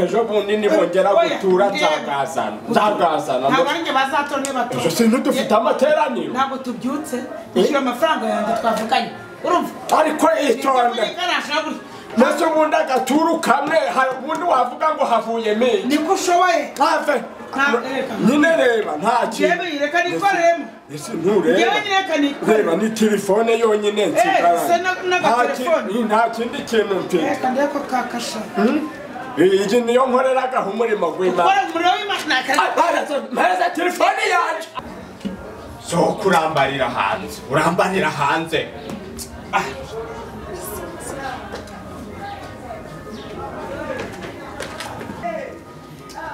ejo bundi nimugera gutura nzagazana nzagazana ntabwo ari njye bazatora niba batora ejo sinzi dufite amateraniro ntabwo tubyutse twishyura amafaranga yanjye twavuganye urumva ariko itonde mbese ubundi agaturu kamwe hari ubundi wavuga ngo havuyemo iki niko ushoboye ntave Nta- reka. nyine reba nta kintu yewe reka nikoremo ese ntureba yewe reka nikoremo reba ni telefone yonyine nsigaranye. se na- Nta n'agatelefone. ki- nta kindi kintu mfite reka ndebe ko kakashaka iyi niyo nkoreragaho umurimo w'imana ukora umuriro w'imashini akazi mpereza telefone yanjye so kurambarira hanze urambarira hanze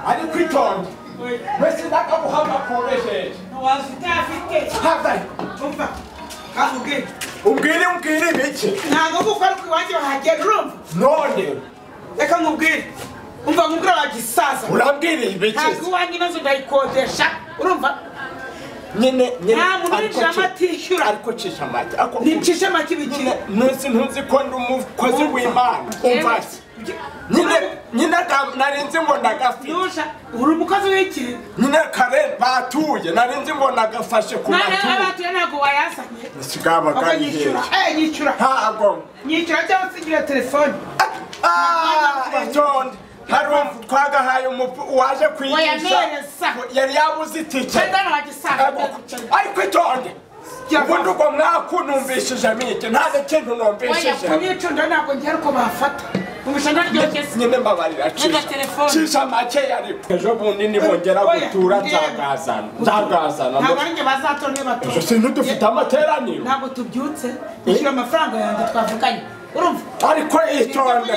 ariko itonde mbese ndakaguhamba koroheje waza utafite hava umva kavuge umbwire umbwire ibiki ntabwo gukora ku iwanjye bahagera urumva none reka nkubwire umva nkubwira wagisaza urambwira ibiki ntabwo iwanjye inzu ndayikodesha urumva nyine nyine Nta muntu ariko winjiramo ci- atishyura. ariko cisha amata ariko nticishe make ibikira nyine ntuzi ntuzi ko ndi umukozi w'imana umva iki? nyine nyine aga- nari nzi ngo ndagafite ntusha uri umukozi w'ikiri nyine kare batuye nari nzi ngo ndagafashe ku batuye ntabatuye ntabwo wayazanye sigaba ubwo gayihere nyishyura eh nyishyura ntago nyishyura cyangwa se ngira telefone itonde hari umu- twagahaye umupu waje kwigisha Oya, neza. yari yabuze itike cyangwa wagisanga ariko itonde Ya. ubundi ubwo mwakunumvishije mike nta n'ikintu numvishije kunyicunda ntabwo ngira uko bafata mu mishanga ryogeze nyine mbabarira Nenda telefone. cisha make ariko ejo bundi nimugera Oya, gutura ndeba. nzagazana nzagazana ntabwo ari njye bazatora niba batora ejo sinzi dufite amateraniro ntabwo tubyutse twishyura amafaranga yanjye twavuganye urumva ariko itonde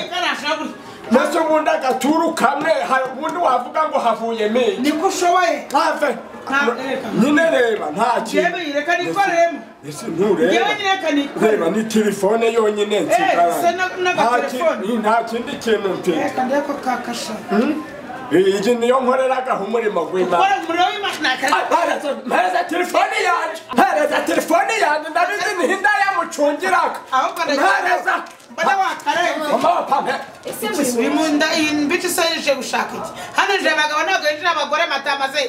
mbese ubundi agaturu kamwe hari ubundi wavuga ngo havuyemo iki niko ushoboye ntave Nta- reka. nyine reba nta kintu yewe reka nikoremo ese yewe ntureba reka reba nikoremo ni telefone yonyine se nsigaranye na- n'aga Nta telefone. ki- nta kindi kintu mfite reka ndebe ko kakasha iyi niyo nkoreragaho umurimo w'imana ukora umuriro w'imashini akazi mpereza telefone yanjye mpereza telefone yanjye ndabizi ntihinda yamucungiraga ahubwo mpereza mbona wakarenze mama wa pampe ese muzi uyu munda iyi mbica isa yije gushaka iki hano yije abagabo ntabwo yinjira abagore matamaze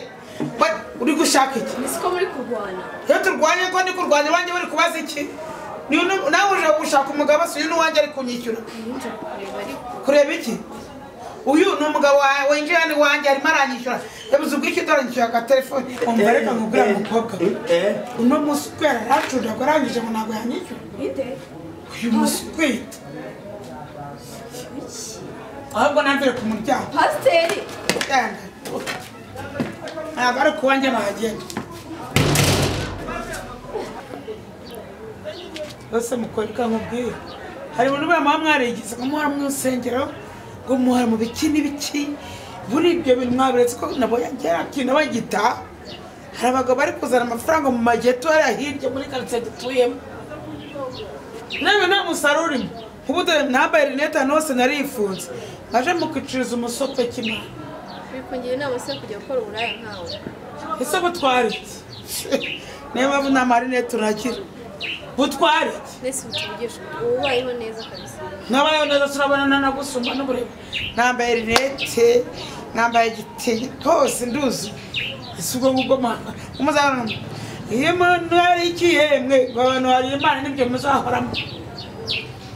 uri gushaka iki muzi ko muri kurwana iyo turwanye ko ndi kurwanya iwanjye bari kubaza iki Ni uno- nawe uje gushaka umugabo si uyu n'uwanjye ari kunyishyura nje kureba ariko kureba iki uyu ni umugabo wawe winjiye hano iwanjye arimo aranyishyura yabuze ubwishyu ataranyishyura agatelefone umva reka nkubwire umukobwa uno munsi uko yari aracuriraga arangije ngo ntabwo yanyishyura bite uyu munsi kwita ahubwo namvire ku muryango pasiteri Genda. ntabwo ari ku wanjye bahagenda bose mukoreka nkubwire hari umuntu ubona muba mwarigize ngo muhora mu nsengero ngo muhora mu biki n'ibiki muri ibyo bintu mwabiretse ko nabo yagera kintu bagita hari abagabo bari kuzana amafaranga mu mageto hariya hirya muri karitsiye dutuyemo nawe nta musaruro urimo nk'ubu dore nambaye rinete ahantu hose narifunze ngaje mukiciriza umusoko cy'imana bikungira inama se yo kujya gukora uburaya nkawe ese butwara iki niyo mpamvu nta marinete turagira butwara iki mwese mutuvugisha ubu ubayeho neza kabisa nabayeho neza turabonana nagusumba n'ubureba nambaye rinete nambaye igitenge hose nduzi ese ubwo ngubwo mwana umuzabona iyo umuntu hari ikiyemwe ngo abantu hari imana n'ibyo muzahoramo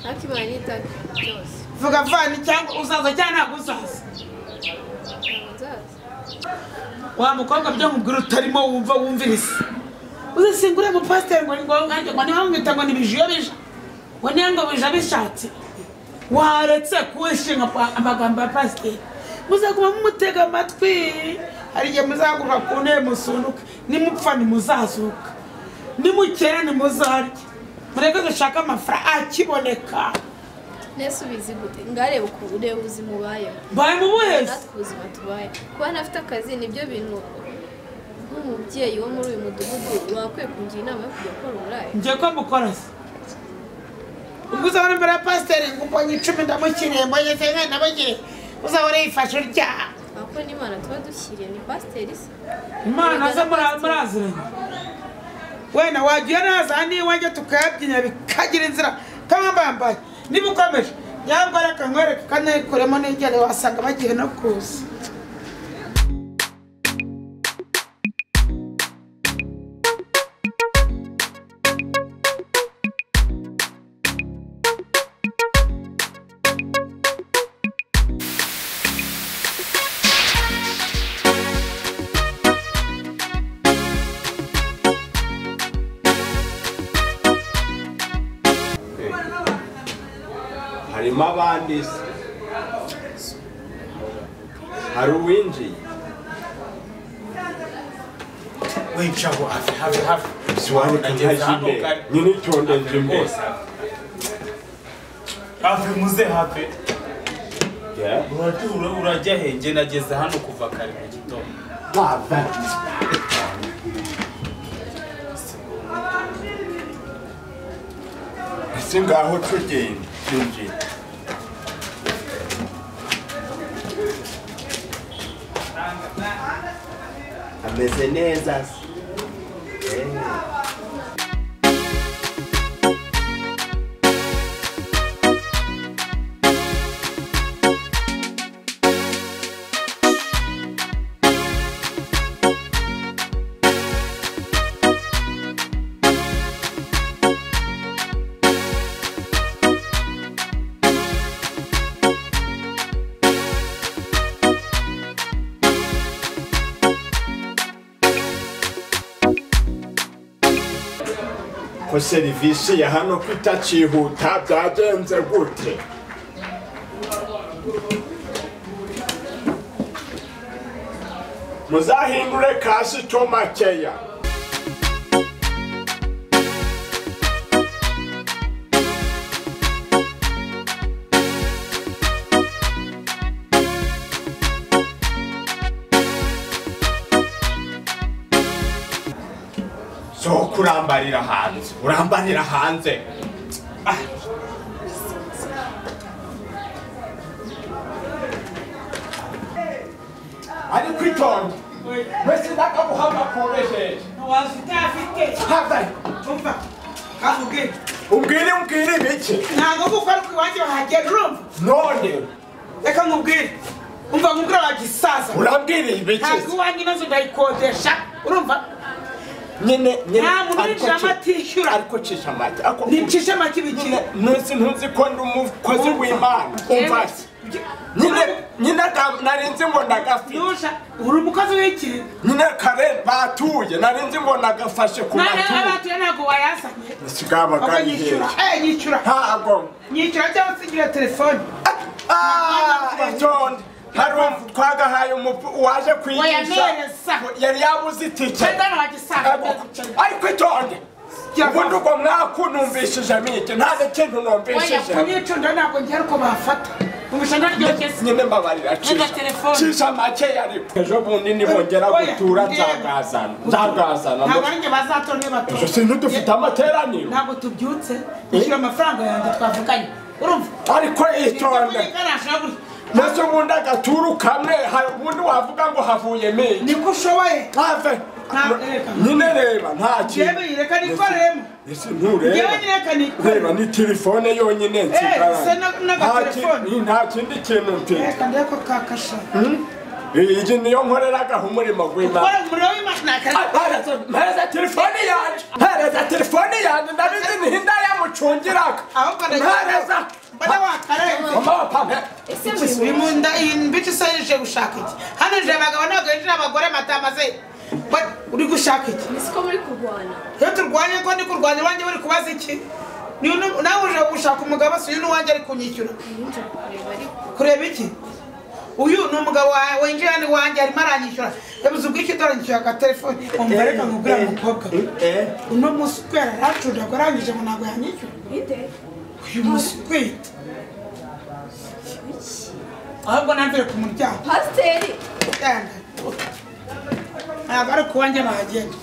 ariko imana nitaka byose vuga vani cyangwa uzaza cyangwa ntabwo uzaza ntabwo nzaza wa mukobwa byo nkubwira utarimo wumva wumviriza uzasingure mu pasiteri ngo ngo ngo ngo niba mwita ngo ni bijiyo bija ngo niba ngo bija bishatse waretse kuwishinga pa- amagambo ya pasiteri muzaguma mumutega amatwi hari igihe muzaguruka ku ntebe musunduke nimupfa ntimuzazuka nimukera ntimuzarya mureke dushake amafaranga akiboneka nese ubizi gute ngarebe ukuntu ureba ubuzima ubayeho mbaye mu buhezi natwe ubuzima tubaye kuba ntafite akazi nibyo bintu nk'umubyeyi wo muri uyu mudugudu wakwiye kungira inama yo kujya gukora uburaya njye ko mukora se ubwo uzabona imbere ya pasiteri ngo mbonye icumi ndamushyiriye mbonye senga ndamukiriye uzabona yifashe urya ahubwo n'imana tuba dushyiriye ni pasiteri se imana ze muri- muraziranye wenda wajya iyo naza hano iwanjye tukayabyina bikagira inzira kamwe mbambaye niba ukomeje yabwo reka nkwereke ukanayikuremo n'ingere wasanga bagiye no kuza harimo abandi se hari uwinjiye wica aho hafi hafi hafi siwanika Nageze ntajya hano imbere kare. nyine itondeje imbere Rwose hafi. hafi muze hafi Yeah. uratura urajya he njye nageze hano kuva kare mu gitondo baba ese ngaho tugenda twinjiye ameze neza se Eh. ko serivisi ya hano ko itakihuta byagenze gute muzahindure kasitoma keya so kurambarira hanze urambarira hanze ariko itonde mwese ndakaguhama koroheje wazita afite havayo umva kandi ubwire umbwire umbwire ibiki ntabwo kuko ari iwanjye bahagera urumva none reka nkubwire umva nkubwira wagisaza urambwira ibiki ntabwo iwanjye inzu ndayikodesha urumva nyine nyine Nta muntu ariko urinjira ci- atishyura. ariko cisha amata ariko nticishe make ibikira ntuzi ntuzi ko ndi umukozi w'imana Yewe. umva se nyine nyine ka- narinzi ngo ndagafite ntusha uri umukozi w'ikiri nyine kare batuye narinzi ngo ndagafashe ku none matuye abatuye ntabwo wayazanye sigaba ahubwo nyishyura kagihera eh nyishyura ntago nyishyura cyangwa se ngira telefone itonde hari um- twagahaye umupu uwaje kwigisha Wayampereza. yari yabuze itike cyangwa wagisaza ariko itonde ubundi ubwo mwaku numvishijemo iki nta n'ikintu numvishijemo kunyicunda ntabwo ngira uko bafata umushana ryogeze nyine mbabarira Nyuma telefone. cisha make ariko ejo bundi nibongera Oya, gutura ndeba. nzagazana nzagazana ntabwo arinjye bazatora niba batora ejo sinidufite amateraniro ntabwo tubyutse nishyura amafaranga yanjye twavuganye urumva ariko itonde maze ubundi agaturu kamwe hari ubundi wavuga ngo havuyemo iki niko ushoboye ntave Nta- reka. nyine reba nta kintu yewe reka nikoremo ese yewe ntureba reka reba nikoremo ni telefone yonyine se na- n'agatelefone. nsigaranye nta kindi kintu mfite reka ndebe ko kakasha iyi niyo nkoreragaho umurimo w'imana ukora umuriro w'imashini akazi mpereza telefone yanjye mpereza telefone yanjye ndabizi nihinda yamucungiraga ahubwo mpereza mbona wakaremba mama pampe ese muri uyu wowe munda iyi mbici isa yije gushaka iki hano ije abagabo ntabwo yinjira abagore matamaze uri gushaka iki ese ko muri kurwana iyo turwanye ko ndi kurwanya iwanjye bari kubaza iki Ni uno- nawe uje gushaka umugabo si uyu n'uwanjye ari kunyishyura nijya kureba ariko kureba iki uyu ni umugabo wawe winjiye hano iwanjye arimo aranyishyura yabuze ubwishyu ataranyishyura agatelefone umva reka nkubwire umukobwa uno munsi uko yari aracuriraga arangije ngo ntabwo yanyishyura bite uyu munsi kwita ahubwo namvire ku muryango pasiteri yanga ntabwo ari ku wanjye bahagenda